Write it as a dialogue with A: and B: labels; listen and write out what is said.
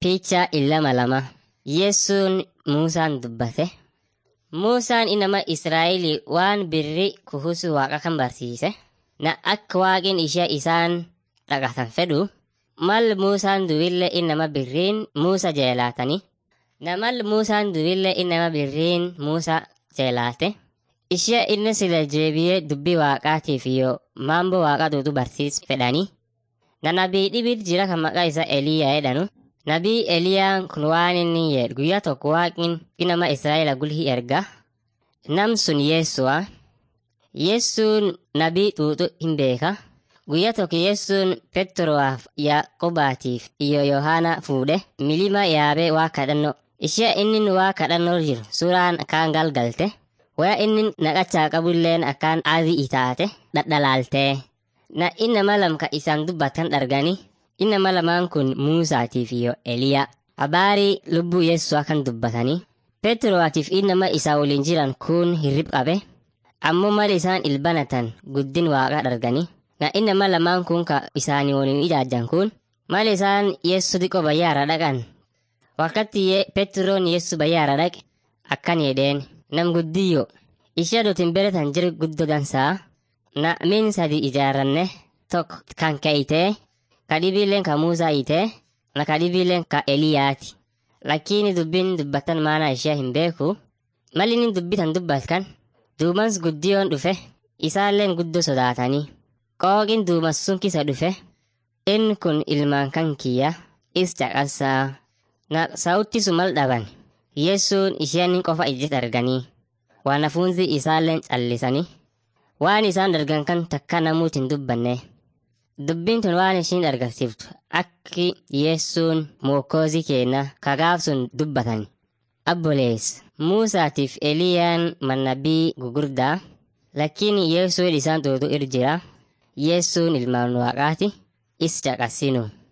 A: Picha illama lama. Yesuun Muusaan dubbate. Muusaan inama Israa'elii waan birrii kuhusu waaqa kan barsiise. Na akka waaqin ishee isaan dhaqatan fedhu. Mal Muusaan duwille inama birriin Muusa jeelaatani. Na mal Muusaan duwille inama birriin Muusa jeelaate. Ishee inni sila jeebiyee dubbii waaqaatiif yoo maambo waaqa duutu barsiis fedhani. Na nabii dhibit jira kan maqaa isaa Eliyaa jedhanu. Nabii Eliyaan kun waan inni jedhu guyyaa tokko waaqin inama Israa'ela gulhi erga. Nam sun Yeessu'a. Yeessuun nabii xuuxu hin beeka. Guyyaa tokko Yeessuun Petroowaaf Yaaqobaatiif iyo Yohaana fuudhe milima yaabee waa kadhannoo. Ishee inni waa kadhannoo jiru suuraan akkaan galgalte. Waya inni naqachaa qabulleen akkaan adii itaate dhadhalaaltee. Na innama lamka isaan dubbatan dhargani. Innama lamaan kun Muusaatiif iyo Eliyaa. Habaarii lubbuu Yeessu'a kan dubbatanii. Petroowaatiif innama isaa waliin jiran kun hirrib qabe. Ammoo mal isaan ilbanatan guddin waaqa dharganii. Na innama lamaan kun ka isaanii waliin ijaajjan kun mal isaan Yeessu diqo bayyaara dhaqan. Wakkatti Petroon Yeessu bayyaara dhaqe akkan jedheen nam guddiyyo. Ishee dutin beretan jir guddo dansaa. Na min sadi ijaarranne tokko kan ka'itee kadhibiileen ka Muusaa hiitee na kadhibiileen ka Eliyaati. Lakkiini dubbiin dubbatan maana ishee hin beeku. Malli inni dubbitan dubbatkan duumans guddiyoon dhufe isaalleen guddoo sodaatanii. Qooqin duumas sun kisa dhufe inni kun ilmaan kan kiyya is caqasaa. Na sa'utti sumal dhaban Yeessuun isheen qofa ijjit arganii. Waan hafuunsi isaalleen callisanii. Waan isaan dargan kan takka namuuti hin dubbanne. Dubbiin tun waan ishiin argisiiftu akki Yeessuun mookkoozii kenna kagaaf sun dubbatan. Abbolees Muusaatiif Eliyaan mannabii gugurdaa lakkiin Yeessuun isaan tuutu irra jira. Yeessuun ilmaan waaqaati is caqasinu.